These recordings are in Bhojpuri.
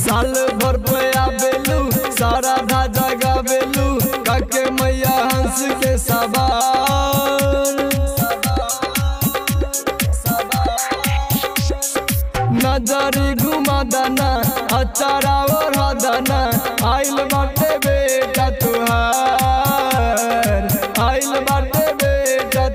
साल भर पे आबेलू सारा धाजा गाबेलू काके मैया हंस के सवार नजरी घुमा दना अचारा और हदना आइल बाटे बेटा तुहार आइल बाटे बेटा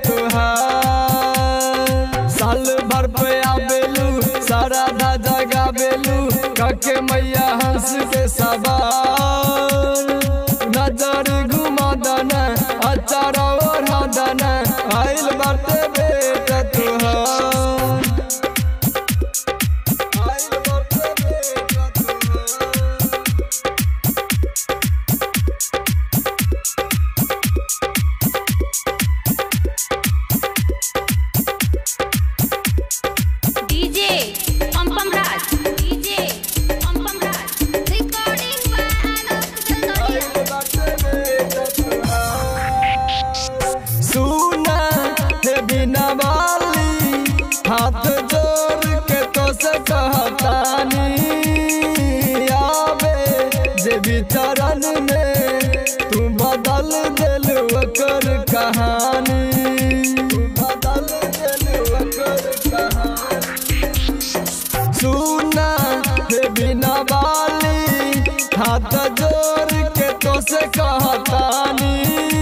तुहार साल भर पे आबेलू सारा धाजा गाबेलू काके मैया हंस के सवार नजर घुमा दना अचारा और हदना आइल बाटे बेटा तुहार आइल बाटे बेटा तुहार डीजे पम राज डीजे पम राज रिकॉर्डिंग बाय आलोक सुना हे बिना वाली हाथ जोड़ के तो से कहतानी आवे जे विचरण में तू बदल दिल ओकर कहानी तू बदल दिल ओकर कहानी सुना हे बिना वाली हाथ जोड़ के तो से कहतानी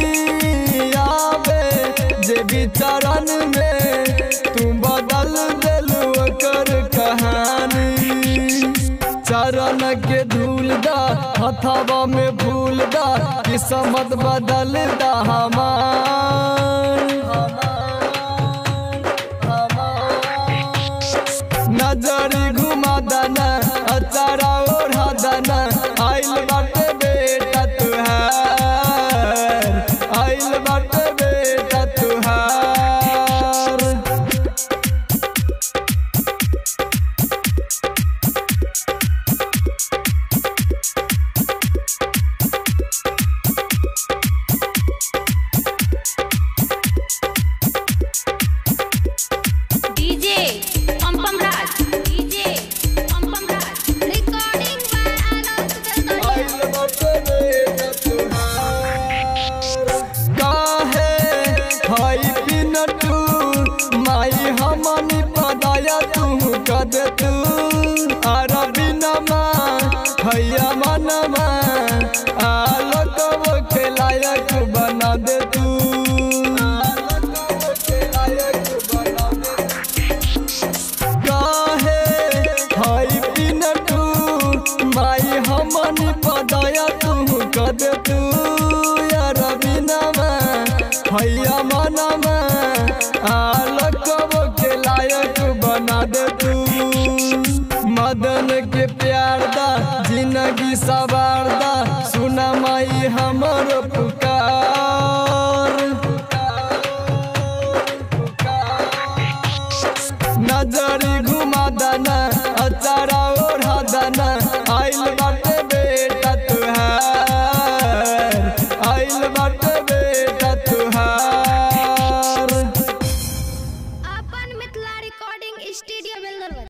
आवे जे विचरण में तू बदल दिलू ओकर कहानी चरण के धूल दा हथवा में फूल दा किस्मत बदल दा हमार नजरी घुमा दना अचारा ओढ़ा दना आइल बाटे बेटा तुहार आइल बाटे बेटा तुहार डीजे पम राज डीजे पम राज रिकॉर्डिंग बाय आलोक काहे हई पिनटू माई हमनी पदाया तू कद तू अरबिनमा हैया मनमा आलोक के लायक बना दे तू काहे हई पिनटू माई हमनी पदाया तू कद तू यार बिनमा हैया मनमा आलोक के लायक बना दे तू मदन के प्यार दा जिंदगी सवार दा सुना माई हमर पुकार नजरी घुमा दना